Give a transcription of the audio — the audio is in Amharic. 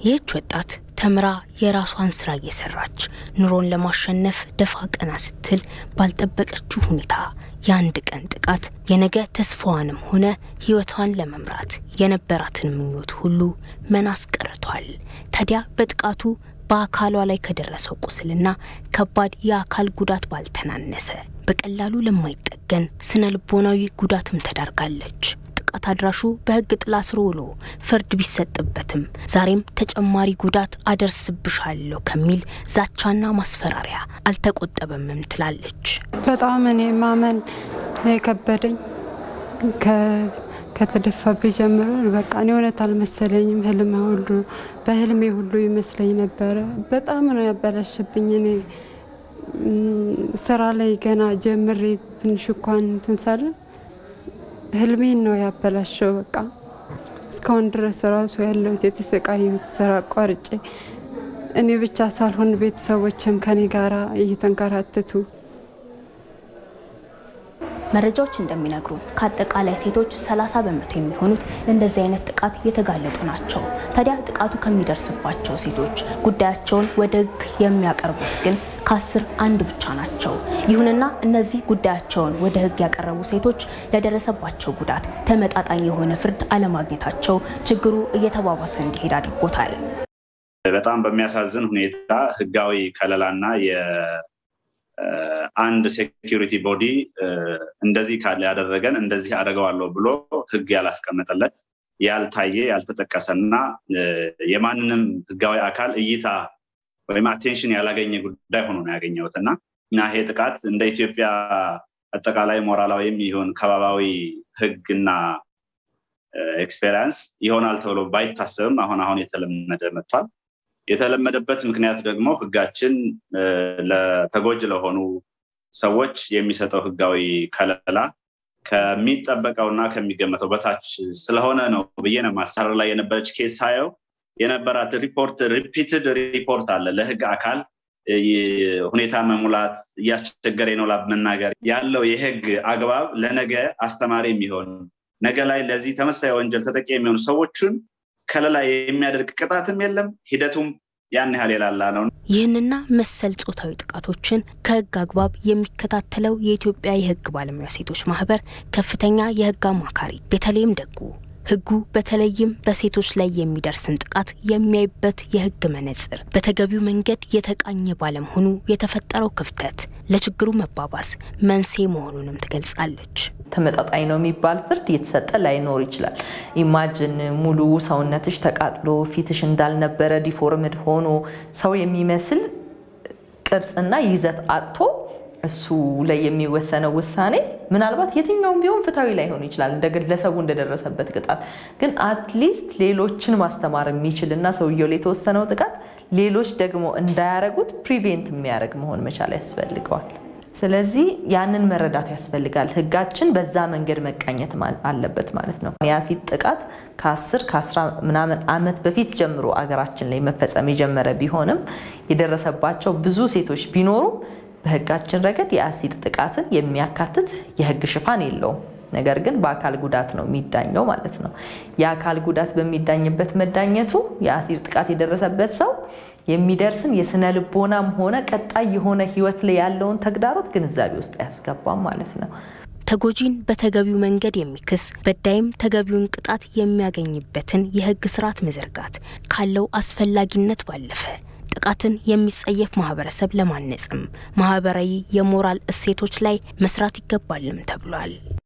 ይህች ወጣት ተምራ የራሷን ስራ እየሰራች ኑሮን ለማሸነፍ ደፋ ቀና ስትል ባልጠበቀችው ሁኔታ የአንድ ቀን ጥቃት የነገ ተስፋዋንም ሆነ ሕይወቷን ለመምራት የነበራትን ምኞት ሁሉ መና አስቀርቷል። ታዲያ በጥቃቱ በአካሏ ላይ ከደረሰው ቁስልና ከባድ የአካል ጉዳት ባልተናነሰ በቀላሉ ለማይጠገን ስነ ልቦናዊ ጉዳትም ተዳርጋለች። ጥቃት አድራሹ በሕግ ጥላ ስር ውሎ ፍርድ ቢሰጥበትም ዛሬም ተጨማሪ ጉዳት አደርስብሻለሁ ከሚል ዛቻና ማስፈራሪያ አልተቆጠበምም ትላለች። በጣም እኔ ማመን የከበደኝ ከተደፋብኝ ጀምሮ በቃ እኔ እውነት አልመሰለኝም። ህልም ሁሉ በህልሜ ሁሉ ይመስለኝ ነበረ። በጣም ነው ያበላሽብኝ። እኔ ስራ ላይ ገና ጀምሬ ትንሽ እንኳን እንትን ሳለ ህልሜን ነው ያበላሸው። በቃ እስካሁን ድረስ ራሱ ያለሁት የተሰቃየሁት ስራ አቋርጬ እኔ ብቻ ሳልሆን ቤተሰቦችም ከኔ ጋራ እየተንከራተቱ መረጃዎች እንደሚነግሩ ከአጠቃላይ ሴቶች 30 በመቶ የሚሆኑት ለእንደዚህ አይነት ጥቃት የተጋለጡ ናቸው። ታዲያ ጥቃቱ ከሚደርስባቸው ሴቶች ጉዳያቸውን ወደ ህግ የሚያቀርቡት ግን ከአስር አንድ ብቻ ናቸው። ይሁንና እነዚህ ጉዳያቸውን ወደ ህግ ያቀረቡ ሴቶች ለደረሰባቸው ጉዳት ተመጣጣኝ የሆነ ፍርድ አለማግኘታቸው ችግሩ እየተባባሰ እንዲሄድ አድርጎታል። በጣም በሚያሳዝን ሁኔታ ህጋዊ ከለላና አንድ ሴኪሪቲ ቦዲ እንደዚህ ካለ ያደረገን እንደዚህ አደርገዋለሁ ብሎ ህግ ያላስቀመጠለት ያልታየ ያልተጠቀሰና የማንንም ህጋዊ አካል እይታ ወይም አቴንሽን ያላገኘ ጉዳይ ሆኖ ነው ያገኘሁት እና እና ይሄ ጥቃት እንደ ኢትዮጵያ አጠቃላይ ሞራላዊም ይሁን ከባባዊ ህግና ኤክስፔሪንስ ይሆናል ተብሎ ባይታሰብም አሁን አሁን የተለመደ መጥቷል። የተለመደበት ምክንያት ደግሞ ህጋችን ለተጎጅ ለሆኑ ሰዎች የሚሰጠው ህጋዊ ከለላ ከሚጠበቀውና ከሚገመተው በታች ስለሆነ ነው ብዬ ነው ማሳረር ላይ የነበረች ኬስ ሳየው የነበራት ሪፖርት ሪፒትድ ሪፖርት አለ ለህግ አካል ሁኔታ መሙላት እያስቸገረ ነው መናገር ያለው የህግ አግባብ ለነገ አስተማሪ የሚሆን ነገ ላይ ለዚህ ተመሳሳይ ወንጀል ተጠቂ የሚሆኑ ሰዎችን ከለላ የሚያደርግ ቅጣትም የለም፣ ሂደቱም ያን ያህል የላላ ነው። ይህንና መሰል ጾታዊ ጥቃቶችን ከህግ አግባብ የሚከታተለው የኢትዮጵያ የህግ ባለሙያ ሴቶች ማህበር ከፍተኛ የህግ አማካሪ ቤተልሔም ደጉ ህጉ በተለይም በሴቶች ላይ የሚደርስን ጥቃት የሚያይበት የህግ መነጽር በተገቢው መንገድ የተቃኘ ባለመሆኑ የተፈጠረው ክፍተት ለችግሩ መባባስ መንስኤ መሆኑንም ትገልጻለች። ተመጣጣኝ ነው የሚባል ፍርድ የተሰጠ ላይኖር ይችላል። ኢማጅን ሙሉ ሰውነትሽ ተቃጥሎ ፊትሽ እንዳልነበረ ዲፎርምድ ሆኖ ሰው የሚመስል ቅርጽና ይዘት አጥቶ እሱ ላይ የሚወሰነው ውሳኔ ምናልባት የትኛውም ቢሆን ፍትሐዊ ላይሆን ይችላል እንደ ግለሰቡ እንደደረሰበት ቅጣት። ግን አትሊስት ሌሎችን ማስተማር የሚችል እና ሰውየው ላይ የተወሰነው ጥቃት ሌሎች ደግሞ እንዳያረጉት ፕሪቬንት የሚያደርግ መሆን መቻል ያስፈልገዋል። ስለዚህ ያንን መረዳት ያስፈልጋል። ህጋችን በዛ መንገድ መቃኘት አለበት ማለት ነው። የአሲድ ጥቃት ከአስር ከአስራ ምናምን ዓመት በፊት ጀምሮ አገራችን ላይ መፈጸም የጀመረ ቢሆንም የደረሰባቸው ብዙ ሴቶች ቢኖሩም በህጋችን ረገድ የአሲድ ጥቃትን የሚያካትት የህግ ሽፋን የለውም። ነገር ግን በአካል ጉዳት ነው የሚዳኘው ማለት ነው። የአካል ጉዳት በሚዳኝበት መዳኘቱ የአሲድ ጥቃት የደረሰበት ሰው የሚደርስን የስነ ልቦናም ሆነ ቀጣይ የሆነ ህይወት ላይ ያለውን ተግዳሮት ግንዛቤ ውስጥ አያስገባም ማለት ነው። ተጎጂን በተገቢው መንገድ የሚክስ በዳይም ተገቢውን ቅጣት የሚያገኝበትን የህግ ስርዓት መዘርጋት ካለው አስፈላጊነት ባለፈ ጥቃትን የሚጸየፍ ማህበረሰብ ለማነጽም ማህበራዊ የሞራል እሴቶች ላይ መስራት ይገባልም ተብሏል።